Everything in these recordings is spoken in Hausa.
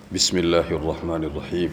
بسم الله الرحمن الرحيم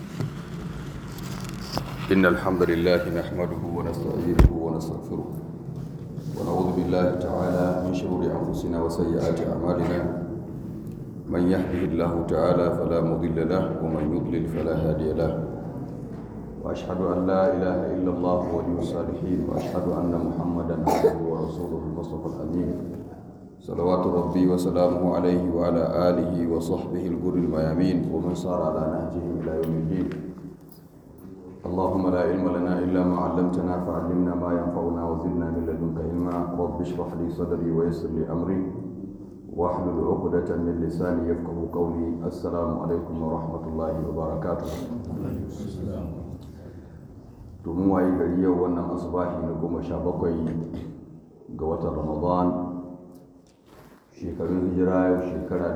إن الحمد لله نحمده ونستعينه ونستغفره ونعوذ بالله تعالى من شرور أنفسنا وسيئات أعمالنا من يهده الله تعالى فلا مضل له ومن يضلل فلا هادي له وأشهد أن لا إله إلا الله ولي الصالحين وأشهد أن محمدا عبده ورسوله المصطفى الأمين صلوات ربي وسلامه عليه وعلى آله وصحبه الغر الميامين ومن سار على نهجهم إلى يوم الدين اللهم لا علم لنا إلا ما علمتنا فعلمنا ما ينفعنا وزدنا من لدنك علما رب اشرح لي صدري ويسر لي أمري واحلل عقدة من لساني يفقه قولي السلام عليكم ورحمة الله وبركاته domin waye gari yau wannan asubahi na goma sha bakwai ga watan ramadan shekarun hijira yau shekara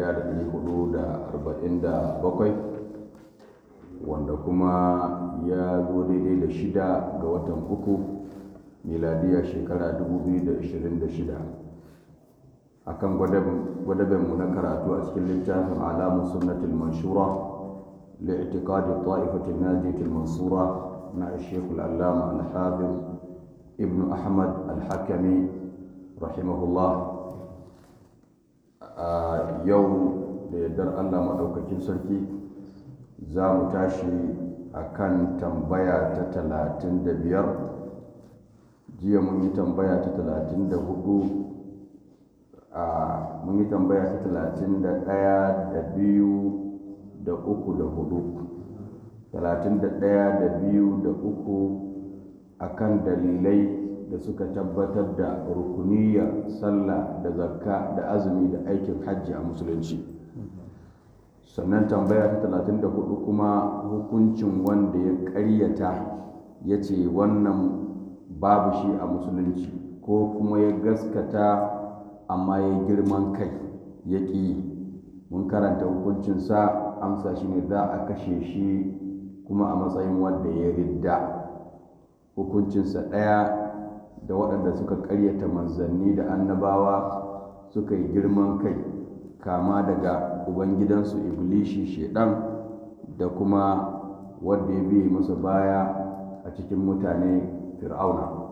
1447 wanda kuma ya zo daidai da shida ga watan uku miladiya shekara 2026 akan gwadabenmu na karatu a cikin littafin alamun sunnatul manshura li'tiqadi ta'ifatul najiyatul mansura na الشيخ العلامة الحافظ ابن أحمد الحكمي رحمه الله yau da yardar Allah maɗaukakin sarki za mu tashi a kan tambaya ta talatin da biyar jiya mun yi tambaya ta talatin da hudu a mun yi tambaya ta talatin da ɗaya da biyu da uku da hudu talatin da ɗaya da biyu da uku a kan dalilai da suka tabbatar da rukuniyar sallah da zakka da azumi da aikin hajji a musulunci sannan tambaya ta talatin da hudu kuma hukuncin wanda ya ƙaryata ya ce wannan babu shi a musulunci ko kuma ya gaskata amma ya girman kai ya ƙi mun karanta hukuncinsa amsa shi ne za a kashe shi kuma a matsayin wanda ya ridda hukuncinsa ɗaya da waɗanda suka ƙaryata manzanni da annabawa suka yi girman kai kama daga ubangidansu iblishi shedan da kuma wanda ya biye masa baya a cikin mutane fir'auna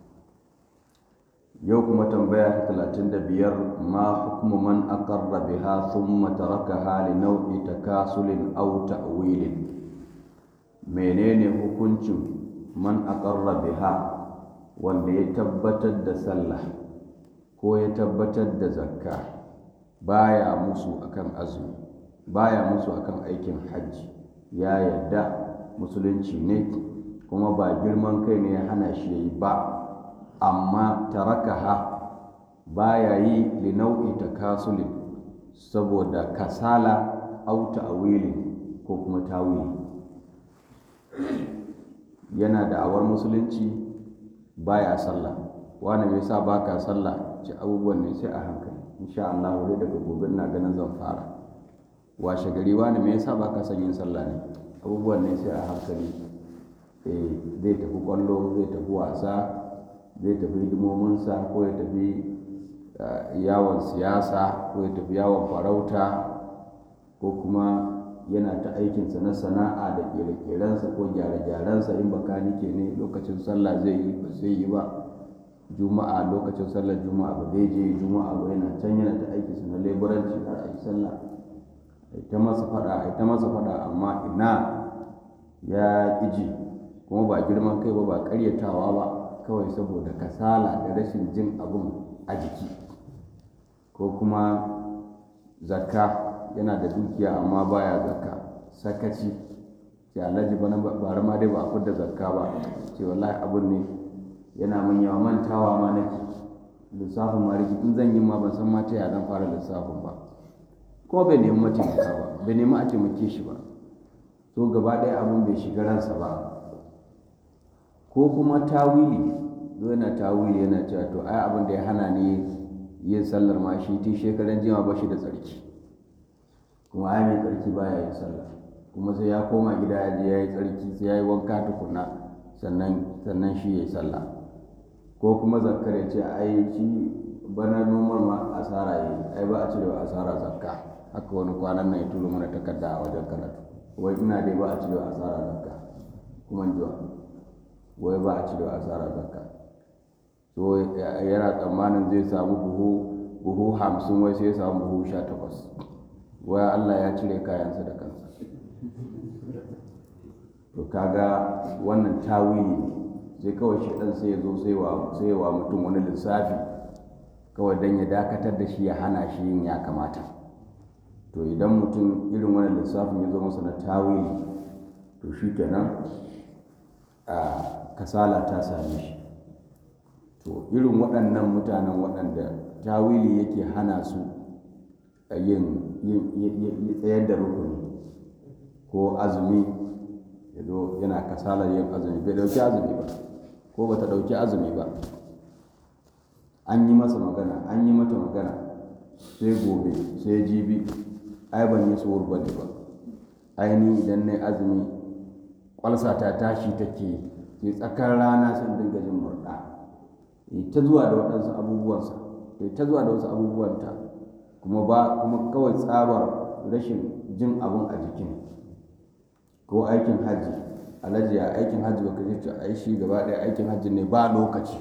yau kuma tambaya ta talatin da biyar ma hukumu man aqarra biha thumma tarakaha li nau'i takasulin aw ta'wilin menene hukuncin man aqarra biha wanda ya tabbatar da sallah ko ya tabbatar da zakka baya musu akan azumi baya musu akan aikin hajji ya yarda musulunci ne kuma ba girman kai ne ya hana shi yayi ba amma tarakaha baya yi li nau'i takasulin saboda kasala au ta'wilin ko kuma tawili yana da awar musulunci baya sallah wani mai sa baka sallah ci abubuwan ne sai a hankali insha Allah wuri daga gobe na ganin zan fara washe gari wani mai sa baka son yin sallah ne abubuwan ne sai a hankali eh zai tafi kwallo zai tafi wasa zai tafi hidimominsa ko ya tafi yawon siyasa ko ya tafi yawon farauta ko kuma yana ta aikinsa na sana'a da kere-kerensa ko gyare-gyarensa in bakanike ne lokacin sallah zai yi ba zai yi ba juma'a lokacin sallar juma'a ba zai je juma'a ba yana can yana ta aikinsa na leburanci har a yi sallah ta masa fada ta masa fada amma ina ya ƙiji kuma ba girman kai ba ba ƙaryatawa ba kawai saboda kasala da rashin jin abun a jiki ko kuma zakka yana da dukiya amma baya zakka sakaci ce alhaji bana bara ma dai ba a fidda zakka ba ce wallahi abun ne yana mun yawa mantawa ma nake lissafin ma riki in zan yi ma ban san ma ta ya zan fara lissafin ba kuma bai nemi mataimaka ba bai nemi a taimake shi ba to gaba ɗaya abun bai shiga ransa ba ko kuma tawili yana tawili yana cewa to ai abin da ya hana ni yin sallar ma shi tun shekaran jima ba shi da tsarki kuma ai mai tsarki baya yin sallah kuma sai ya koma gida ya je ya yi tsarki sai ya yi wanka tukuna sannan sannan shi ya yi sallah ko kuma zakkar ya ce ai shi bana noman ma asara yi ai ba a cire wa asara zakka haka wani kwanan nan ya turo mana takarda a wajen karatu wai ina dai ba a cire asara zakka kuma jiwa wai ba a cire asara zakka so yana tsammanin zai samu buhu buhu hamsin wai sai ya samu buhu sha takwas wai Allah ya cire kayansa da kansa to kaga wannan tawili ne sai kawai shaɗan sai ya zo sai wa mutum wani lissafi kawai don ya dakatar da shi ya hana shi yin ya kamata to idan mutum irin wani lissafin ya zo masa na tawili to shi kenan a kasala ta same shi to irin waɗannan mutanen waɗanda tawili yake hana su yin tsayar da rukuni ko azumi ya zo yana kasalar yin azumi bai dauki azumi ba ko bata dauki azumi ba an yi masa magana an yi mata magana sai gobe sai jibi ai ban yi tsohuwar ba ne ba aini idan na azumi kwalsa ta tashi take sai tsakar rana sun dinga jin murɗa ta zuwa da waɗansu abubuwansa ta zuwa da wasu abubuwanta kuma ba kuma kawai tsabar rashin jin abun a jikin ko aikin hajji alhaji ya aikin hajji baka ce ai shi gaba ɗaya aikin hajji ne ba lokaci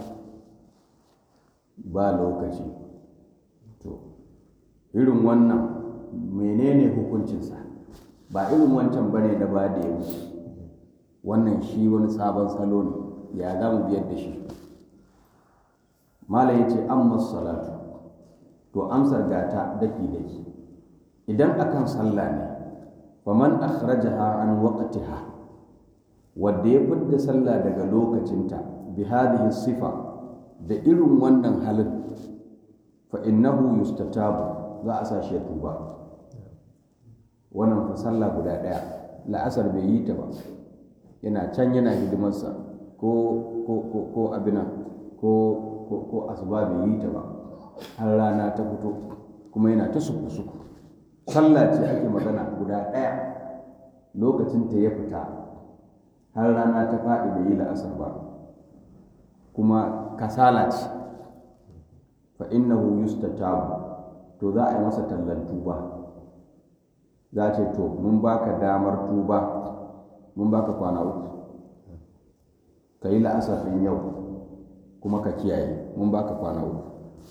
ba lokaci to irin wannan menene hukuncinsa ba irin wancan bane da ba da ya wuce wannan shi wani sabon salo ne ya za mu biyar da shi malam ya ce amma salatu to amsar gata daki daki idan akan sallah ne faman akhrajaha an waqtiha wanda ya fidda sallah daga lokacinta bi hadhihi sifa da irin wannan halin fa innahu yustatabu za a sa shi ya tuba wannan fa sallah guda daya la'asar bai yi ta ba yana can yana hidimarsa ko ko ko ko abina ko ko ko asuba bai yi ta ba har rana ta fito kuma yana ta suku suku sallah ce ake magana guda ɗaya lokacin ta ya fita har rana ta faɗi bai yi la'asar ba kuma kasala ce fa innahu yustatabu to za a yi masa tallan tuba za ce to mun baka damar tuba mun baka kwana uku ka yi la'asar ɗin yau kuma ka kiyaye mun baka kwana uku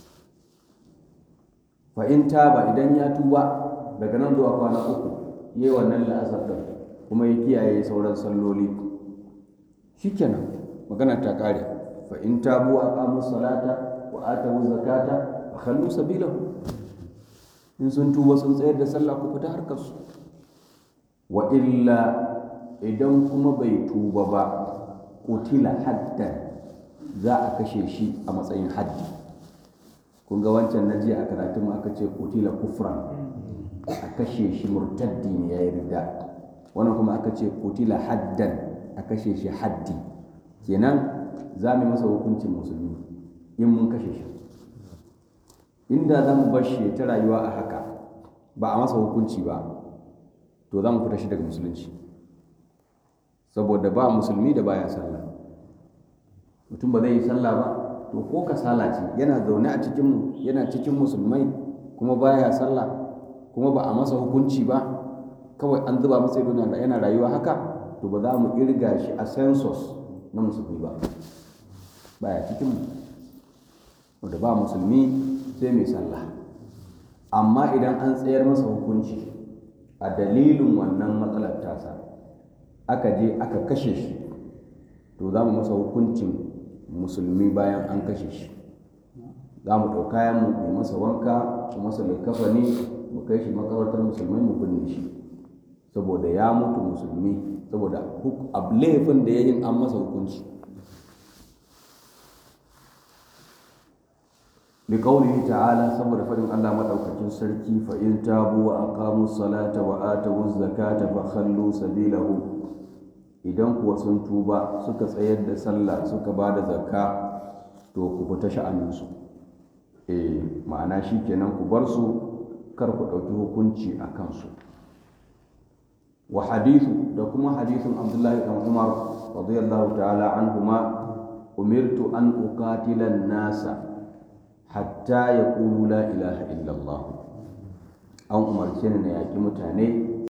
fa in taba idan ya tuba daga nan zuwa kwana uku yi wannan la'asar ɗin kuma ya kiyaye sauran salloli shikenan magana ta ƙare fa in tabu a qamu salata wa atawu zakata fa khallu sabilahu in sun tuba sun tsayar da sallah ku fita harkar su wa illa idan kuma bai tuba ba kutila haddan za a kashe shi a matsayin haddi kun ga wancan na jiya a karatun aka ce kutila kufran a kashe shi murtaddi ne ya yi rida wannan kuma aka ce kutila haddan a kashe shi haddi kenan za mu masa hukuncin musulmi in mun kashe shi inda za mu bar shi ta rayuwa a haka ba a masa hukunci ba to za mu fita shi daga musulunci saboda ba musulmi da baya sallah mutum ba zai yi sallah ba to ko kasala ce yana zaune a cikin yana cikin musulmai kuma baya sallah kuma ba a masa hukunci ba kawai an zuba masa ido yana rayuwa haka to ba za mu irga shi a census na musulmi ba baya cikin mu wanda ba musulmi sai mai sallah amma idan an tsayar masa hukunci a dalilin wannan matsalar tasa aka je aka kashe shi to za mu masa hukuncin musulmi bayan an kashe shi za mu ɗauka kayan mu mai masa wanka mu masa likafani mu kai shi makarantar musulmai mu binne shi saboda ya mutu musulmi saboda laifin da ya yin an masa hukunci liƙaunihi ta'ala saboda faɗin Allah maɗaukakin sarki fa in tabu wa aqamu salata wa atu zakata fa khallu sabilahu idan kuwa sun tuba suka tsayar da sallah suka ba da zakka to ku fita sha'aninsu eh ma'ana shi kenan ku bar su kar ku ɗauki hukunci a kansu wa hadithu da kuma hadithun abdullahi dan umar radiyallahu ta'ala anhuma umirtu an uqatila nasa hatta yaqulu la ilaha illallah an umarce ni na yaƙi mutane